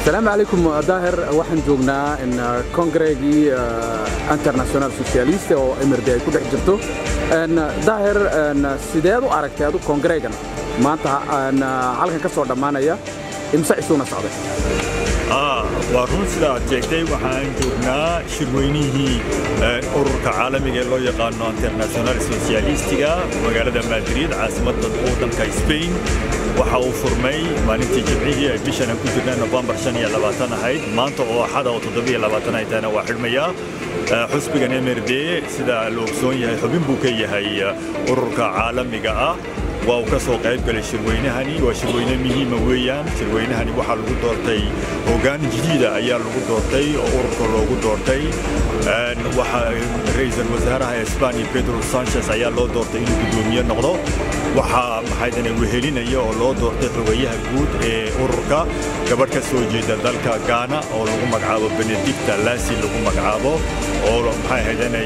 السلام عليكم daahir waxaan joognaa kongreegii international socialist oo emirdi ay ku dhex jirto daahir sideed u aragtay adu kongreegan maanta halkan ka soo dhammaanaya imse isuuna socday waa run sida aad sheegtay waxaan joognaa shirweynihii ururka caalamiga ee loo yaqaano international socialistiga magaalada madrid caasimadda waddanka spain waxa uu furmay maalintii jimcihii ay bishana ku jirnaa nofembar ahayd maanta oo axada oo ay tahana waa xidhmaya xusbigan mrd sida la ogsoon yahay xubin buu ka yahay ururka caalamiga ah waa uu ka soo qayb galay shirweynahani waa shirweyne muhiima weeyaan shirweynahani waxaa lagu doortay hoggaan jadiida ayaa lagu doortay oo ururka loogu doortay ra-iisul wasaaraha esbaniya pedro sanchez ayaa loo doortay inuu guddoomiye noqdo waxaa maxaydane wehelinaya oo loo doortay xogayaha guud ee ururka gabadh ka soo jeeda dalka gaana oo lagu magacaabo benedicta lasi lagu magacaabo oo maxay haydanay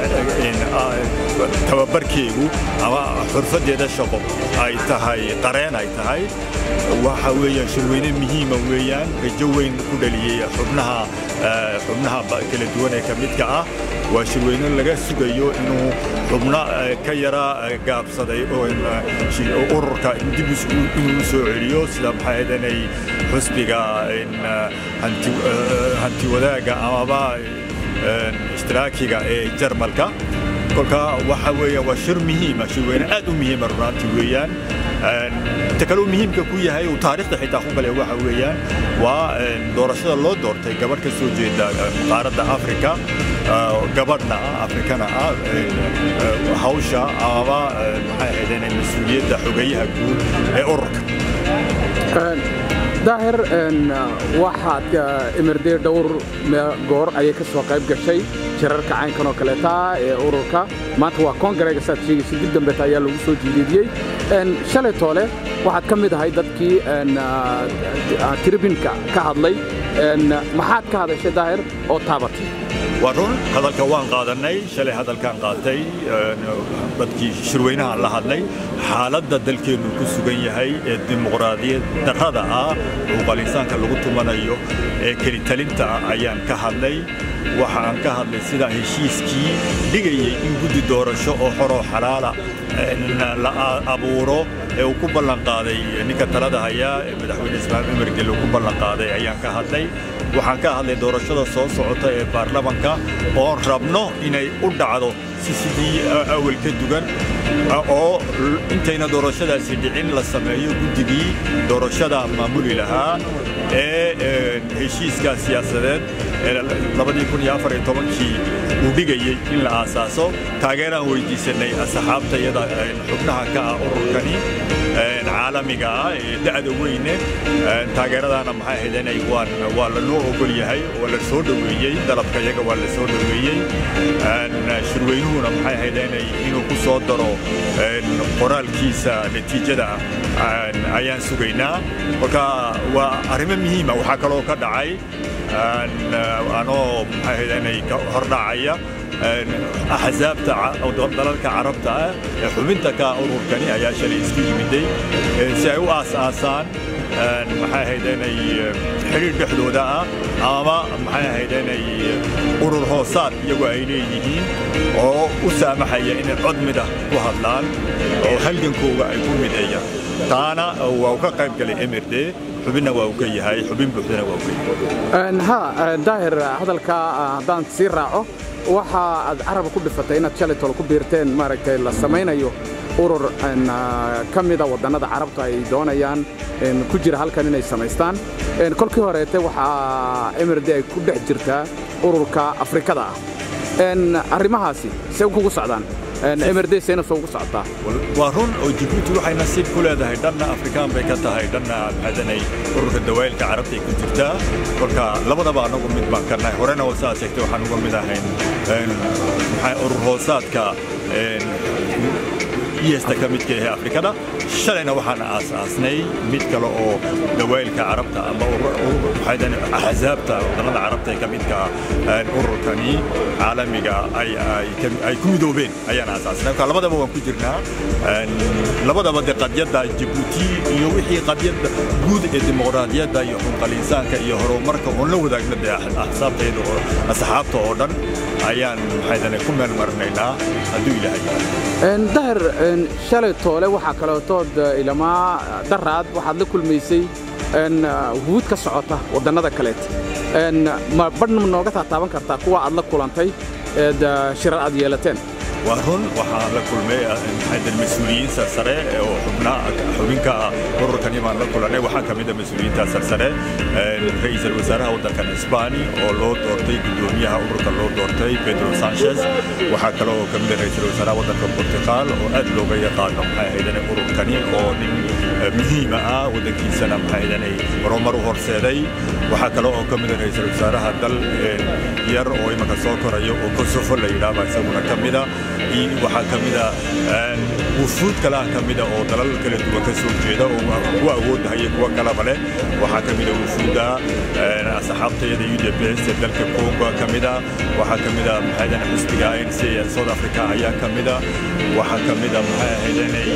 tababarkeegu ama xurfadeeda shaqo ay tahay qareen ay tahay waxa weeyaan shirweyne muhiima weeyaan rajo weyn ku dhaliyey xubnaha xubnaha kala duwan ee ka midka ah waa shirweyne laga sugayo inuu xubno ka yara gaabsaday ururka dib inuu soo celiyo sida maxay haydanay xusbiga hanti wadaaga amaba ishtiraakiga ee jarmalka kolka waxa weeyaan waa shir muhiima shirweyne aad u muhiima runaantii weeyaan inta kaleu muhiimka ku yahay uu taariikhda xitaa ku galay waxa weeyaan waa doorashada loo doortay gabadh ka soo jeeda qaaradda afrika gabadhna afrikana ah hawsha amaba maxay ahaydeen mas-uuliyadda xogeyaha guud ee ururka daahir waxaad emirde dhowr goor ayay ka soo qayb gashay jirarka caynkan oo kaleeta ee ururka maanta waa kongareega saad sheegaysa dib dambeeta ayaa lagu soo jiidiidiyey shalay toole waxaad ka mid ahay dadkii tribinka ka hadlay maxaad ka hadashay daahir oo taabatay waa run hadalka waan qaadannay shalay hadalkaan qaatay dadkii shirweynahan la hadlay xaaladda dalkeennu ku sugan yahay ee dimuqraadiyad darrada ah xuquuqal insaanka lagu tumanayo ee kelitalinta ah ayaan ka hadlay waxa aan ka hadlay sidaa heshiiskii dhigayay in guddi doorasho oo xoroo xalaala la abuuro ee uu ku ballanqaaday ninka talada hayaa ee madaxweyne islaam cumar gel uu ku ballanqaaday ayaan ka hadlay waxaan ka hadlay doorashada soo socota ee baarlamanka oon rabno inay u dhacdo si sidii awal ka dugan oo intayna doorashadaasi dhicin la sameeyo guddigii doorashada maamuli lahaa ee heshiiska siyaasadeed kii uu dhigayey in la aasaaso taageeraan weydiisanay asxaabta iyada xubnaha ka ah ururkani caalamiga ah ee da'da weyne taageeradaana maxay ahaydeenay waa lanoo ogol yahay waa la soo dhoweeyey dalabka iyaga waa la soo dhoweeyey shirweynuhuna maxay ahaydeenay inuu ku soo daro qoraalkiisa natiijada ayaan sugaynaa marka waa arrimo muhiima waxaa kaloo ka dhacay anoo maxay ahaydeenay hordhacaya axsaabta dalalka carabta ah ee xubinta ka ururkani ayaa shalay isku yimiday si ay u aas-aasaan maxay ahaydeenay xidhiir dhexdooda ah ama maxay ahaydeenay urur hoosaad iyagu ay leeyihiin oo u saamaxaya inay cod mida ku hadlaan oo halgankooga ay ku mideeyaan taana waa u ka qayb galay mrd xubinna waa uu ka yahay xubin buuxdana waa uu ka yahay ha daahir hadalka haddaan sii raaco waxa aad caraba ku dhifatay inaad shalay tolo ku biirteen maaragtay la samaynayo urur ka mida waddannada carabta ay doonayaan ku jira halkan inay samaystaan kolkii horeete waxaa emirde ay ku dhex jirtaa ururka afrikada ah arrimahaasi see kugu socdaan emirde seena soo ugu socotaa waa run oo jibuuti waxay nasiib ku leedahay dhanna afrikaan bay ka tahay dhanna maxadanay ururka dawaayilka carabta ay ku jirtaa kolka labadaba anagu mid baan karnahay horena oo saad sheegtay waxaan uga mid ahayn urur hoosaadka esta ka midka ahe afrikada shalayna waxaan aasaasnay mid kale oo dawaylka carabta ama axsaabta wadannada carabta ee ka midka ururkani caalamiga ay ku midoobeen ayaan aasaasnay marka labadaba waan ku jirnaa labadaba de qadyadda jabuuti iyo wixii qadyadda guud ee dimuqraadiyadda iyo xunqal insaanka iyo horumarka oon la wadaagna dee axsaabtayda oo asxaabta oo dhan ayaan maxaydane ku meel marinaynaa hadduu ilaahay dahir shalay toole waxaa kaleetood ilamaa daraad waxaad la kulmaysay wuhuud ka socota waddannada kaleet ma badhna nooga taataaban kartaa kuwa aad la kulantay eed shirar aad yeelateen waa run waxaan la kulmay mas-uuliyiin sarsare oo xubinka ururkani baan la kulanay waxaa ka mid a mas-uuliyiinta sarsare ra'iisul wasaaraha waddankan isbaani oo loo doortay guddoomiyaha ururka loo doortay pedro sanchez waxaa kale oo ka mid a ra'iisul wasaaraha waddanka portugal oo aad looga yaqaano maxay ahaydane ururkani oo nin muhiima ah waddankiisana maxay ahaydane horumar u horseeday waxaa kale oo ka mid a ra'iisul wasaaraha dal yar oo imanka soo korayo oo kosovo la yidhaahba isaguna ka mida waxaa ka mida wufuud kalaha ka mida oo dalal kala duwan ka soo jeeda oo kuwa awoodda haya kuwa kalaba leh waxaa ka mida wufuudda asxaabtayada u d p s ee dalka congo ka mida waxaa ka mida maxaydan xisbiga anc ee south africa ayaa ka mida waxaa ka mida maxay ahaydanay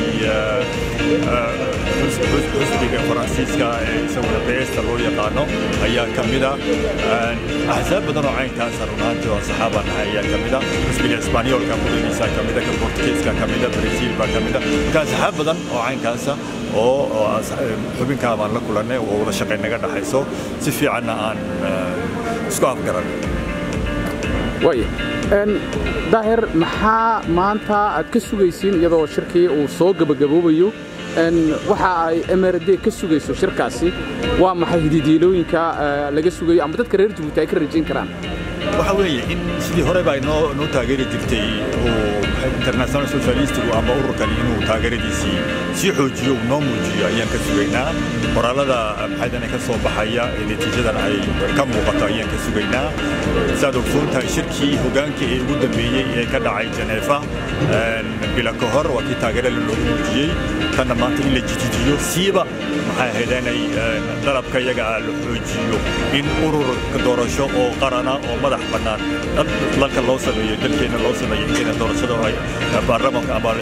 xisbiga faransiiska ee isaguna besta loo yaqaano ayaa ka mida axsaab badan oo caynkaasa runaantii oo saxaabaan ahay ayaa ka mida xisbiga isbaanyoolka mudaniisa ka mida ka bortugeeska ka mida brasiil baa ka mida marka asxaab badan oo caynkaasa oo xubinkaa baan la kulannay oo wada shaqayn naga dhaxayso si fiicanna aan isku afgaran waaya daahir maxaa maanta aad ka sugaysiin iyadoo shirkii uu soo gebagaboobayo waxa ay mrd ka sugayso shirkaasi waa maxay hididiilooyinka laga sugayo ama dadka reer jabuuti ay ka rajayn karaan waxa weeye in sidii hore baa noo noo taageeri jirtay international socialistigu ama ururkani inuu taageeradiisii sii xoojiyo uu noo muujiyo ayaan ka sugaynaa qoraalada maxaydane ka soo baxaya ee natiijadan ay ka muuqato ayaan ka sugaynaa saad ogsoon tahay shirkii hogaankii ee ugu dambeeyey ee ka dhacay janeefa bila ka hor waa kii taageerada loogu muujiyey tanna maanta in la jijijiyo siiba maxay ahayd inay dalabka iyaga ah la xoojiyo in urur doorasho oo qarana oo madax bannaan dalka loo sameeyo dalkeenna loo sameeyo inteena doorashada ay baarlamaanka ama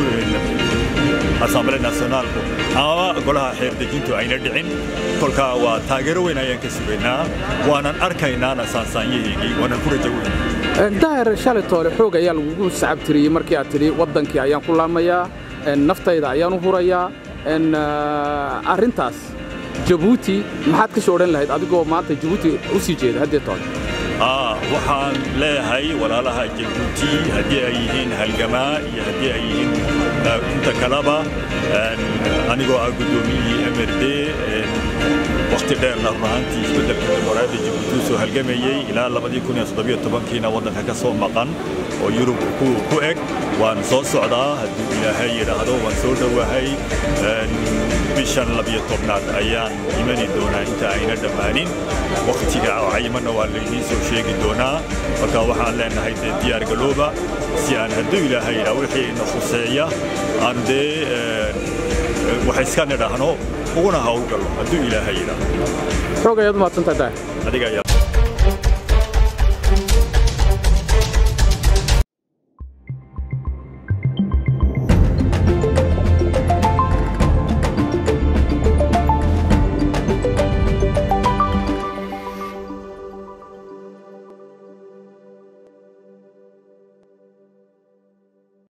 asamblee nationaalku ama golaha xeerdejintu ayna dhicin kolkaa waa taageero weyn ayaan ka sugaynaa waanan arkaynaana saansaanyaheygii waanan ku rajo weyn daahir shalay toole xoog ayaa lagugu sacabtiriyey markii aad tidhi waddankii ayaan ku laamayaa naftayda ayaan u hurayaa arrintaas jabuuti maxaad ka soo odhan lahayd adigoo maanta jabuuti u sii jeeda haddee toole waxaan leeyahay walaalaha jabuuti haddii ay yihiin halgamaa iyo haddii ay yihiin inta kaleba anigoo ah guddoomiyihii mrd wakhti dheerna run ahaantii isbeddelka dimuqraadiyadda jabuuti u soo halgamayey ilaa labadii kun iyo toddobiyo tobankiina waddanka ka soo maqan oo yurub ku eg waan soo socdaa hadduu ilaahay yidhaahdo waan soo dhowahay bishan labiyo tobnaad ayaan imani doonaa inta ayna dhammaanin wakhtiga cayimanna waa laydiin soo sheegi doonaa marka waxaan leenahay dee diyaar galooba si aan hadduu ilaahay yidhaa wixii ina khuseeya aan dee wax iska nidhaahno uguna hawlgallo hadduu ilaahay yidhaa xoog ayaad umahadsantahay daahir adiga ayaa